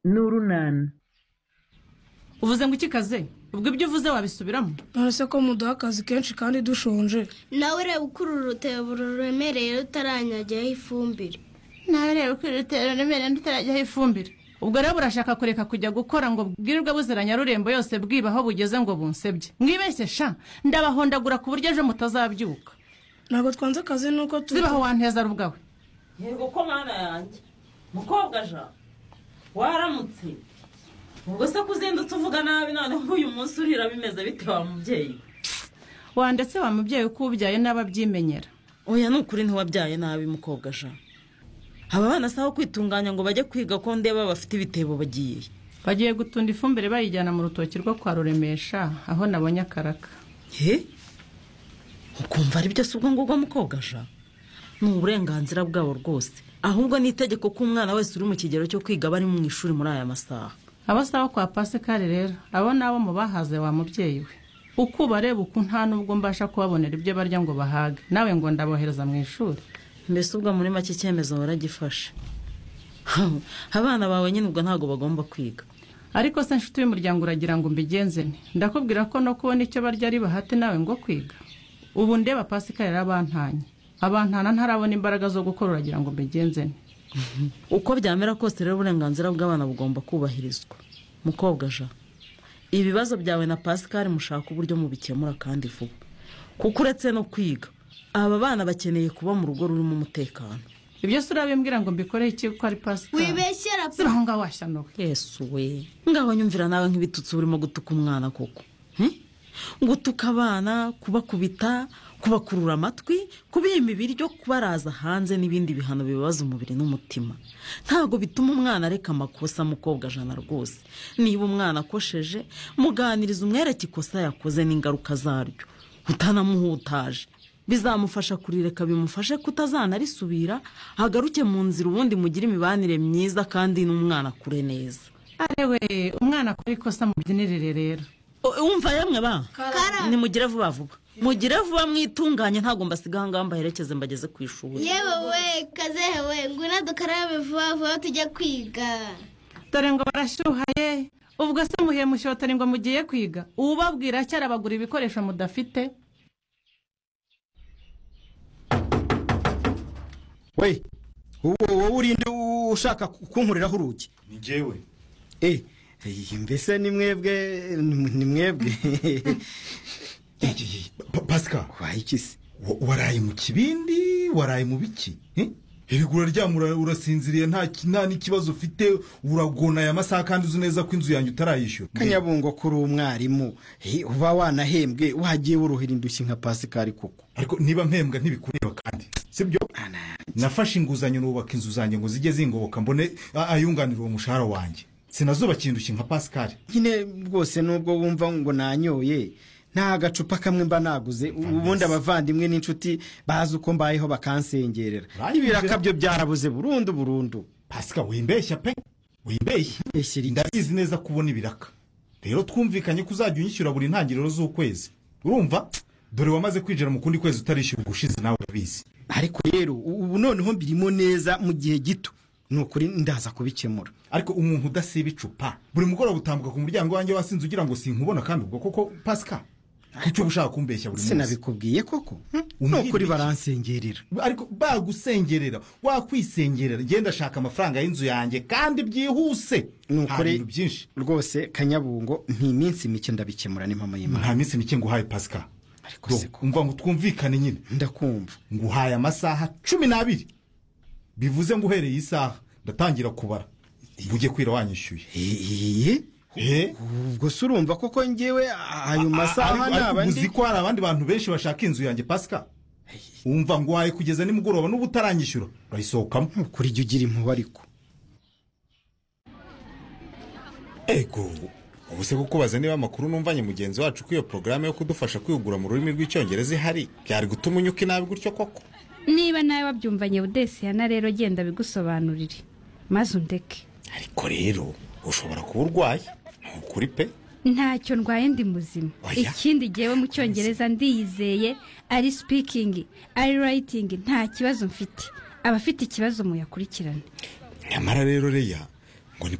n'urunana uvuze ngo ikikaze ubwo ibyo uvuze wabisubiramo nonese ko muduha akazi kenshi kandi dushonje nawe ureba uko uru rutebo ruremereye rutaranyagiraho ifumbire nawe reba uko iri rutero remereye rutarajyaho ifumbire ubwo rero burashaka kureka kujya gukora ngo bwirirwe buzira nyarurembo yose bwiba aho bugeze ngo bunsebye mwibeshye sha ndabahondagura ku buryo ejo mutazabyuka ntabwo twanze akazi nuko turi zibaho wanteza rubwawe yego ko mwana yanjye mukobwa jean waramutse ubwo se kuzindutse uvuga nabi noneho uyu munsi urira bimeze bite wa mubyeyi we wa ndetse wa mubyeyi uko ubyaye n'ababyimenyera oya ni ukuri ntiwabyaye nabi mukobwa jean aba bana si aho kwitunganya ngo bajye kwiga ko ndeba bafite ibitebo bagiye bagiye gutunda ifumbire bayijyana mu rutoki rwo kwa ruremesha aho nabonye akaraka he ukumva ari byo si ubwo ngubwo mukobwa jean ni uburenganzira bwabo rwose ahubwo ni itegeko ko umwana wese uri mu kigero cyo kwiga aba ari mu ishuri muri aya masaha abasaba kwa pasikari rero abo ni abo mu bahaze wa mubyeyi we uko ubareba uku nta n'ubwo mbasha kubabonera ibyo barya ngo bahage nawe ngo ndabohereza mu ishuri mbese ubwo muri make icyemezo baragifashe abana bawe nyine ubwo ntabwo bagomba kwiga ariko se nshuti y'umuryango uragira ngo mbigenze nti ndakubwira ko no kubona icyo barya ari bahate nawe ngo kwiga ubu ndeba pasikari yarabantanye abantana ntarabona imbaraga zo gukora uragira ngo mbigenze nti uko byamera kose rero uburenganzira bw'abana bugomba kubahirizwa mukobwa jean ibibazo byawe na pasikari mushaka uburyo mubikemura kandi vuba kuko uretse no kwiga aba bana bakeneye kuba mu rugo rurimo umutekano ibyo si urabimbwira ngo mbikoreho iki kuko ari pasikari wibeshyera pe zibaho ngaho washyanuwe yesu we ngaho nyumvira nawe nk'ibitutsi urimo gutuka umwana koko hmm? gutuka abana kubakubita kubakurura amatwi kubima ibiryo kubaraza hanze n'ibindi bihano bibabaza umubiri n'umutima ntabwo bituma umwana areka amakosa mukobwa jana rwose niba umwana akosheje muganiriza umwereke ikosa yakoze n'ingaruka zaryo utanamuhutaje bizamufasha kurireka bimufashe kutazanarisubira hagaruke mu nzira ubundi mugire imibanire myiza kandi n'umwana akure neza arewe umwana akora ikosa mu byinirire rero U- wumva yamwe ba Kara. nimugire vuba vuba mugire vuba mwitunganye ntabwo mbasiga ahangaha mbaherekeze mbageze ku ishuri yewe we kazehe we ngwino dukarabe vuba vuba tujye kwiga dore ngo barashyuhaye ubwo se muhe mushotari ngo mugiye kwiga uwubabwira cyari abagura ibikoresho mudafite we wowe urinde ushaka kunkuriraho urugi ni njyewe Eh, eh, mbese ni mwebwe ni mwebwe Pa- pasika waye iki se wa- waraye mu kibindi waraye mu biki eh? erega uraryama ura- urasinziriye nta ki- nta n'ikibazo ufite uragona aya masaha kandi uzi neza ko inzu yanjye utarayishyura kanyabungo kuri umwarimu eh, uba wanahembwe wagiye wuruhira indushyi nka pasikari koko ariko niba mpembwa ntibikureba kandi sibyo nafashe inguzanyo nubaka inzu zanjye ngo zijye zingoboka mbone a- ayunganira uwo mushahara wanjye sinazubakira indushyi nka pasikari nyine rwose nubwo wumva ngo nanyoye nta gacupa kamwe mba naguze ubundi abavandimwe n'inshuti bazi uko mbayeho bakansengerera Uranyumvira? ibiraka byo byarabuze burundu burundu pasika wimbeshya pe wimbeshya Eshyira iki? ndabizi neza ko ubona ibiraka rero twumvikanye ko uzajya unyishyura buri ntangiriro z'ukwezi urumva dore wamaze kwinjira mu kundi kwezi utarishyura ubushize nawe urabizi ariko rero ubu noneho mbirimo neza mu gihe gito ni ukuri ndaza kubikemura ariko umuntu udasiba icupa buri mugoroba utambuka ku muryango wanjye wasinze ugira ngo sinkubona kandi ubwo koko pasika kuki uba ushaka kumbeshya buri munsi sinabikubwiye koko ni Umbwire ukuri iki? baransengerera ariko bagusengerera wakwisengerera ngenda ashaka amafaranga y'inzu yanjye kandi byihuse ni nta ukuri bintu byinshi rwose kanyabungo ni iminsi mike ndabikemura n'impamo y'imana nta minsi mike nguhaye pasika Ariko Do, se ko- umva ngo twumvikane nyine ndakumva nguhaye amasaha cumi n'abiri bivuze ngo uhereye isaha ndatangira kubara ujye kwira wanyishyuye Eeeeh, Eh? ubwo se urumva koko ngewe ayo masaha Ariko- ni ariko uzi abandi ko hari abandi bantu benshi bashaka inzu yanjye pasika wumva nguhaye kugeza nimugoroba n'ubu utaranyishyura urayisohokamo Ni ukuri jya ugira impuhwe ariko ego ubu se kukubaza niba amakuru numvanye mugenzi wacu ko iyo porogaramu yo kudufasha kwigura mu rurimi rw'icyongereza ihari byari gutuma unyuka inabi gutyo koko niba nawe wabyumvanye budesiyana rero genda bigusobanurire maze undeke ariko rero ushobora kuba urwaye ntukuri pe ntacyo ndwaye ndi muzima Oya. ikindi gihe mu cyongereza ndiyizeye ari sipikingi ari rayitingi nta kibazo mfite abafite ikibazo muyakurikirane nyamara rero reya ngo ni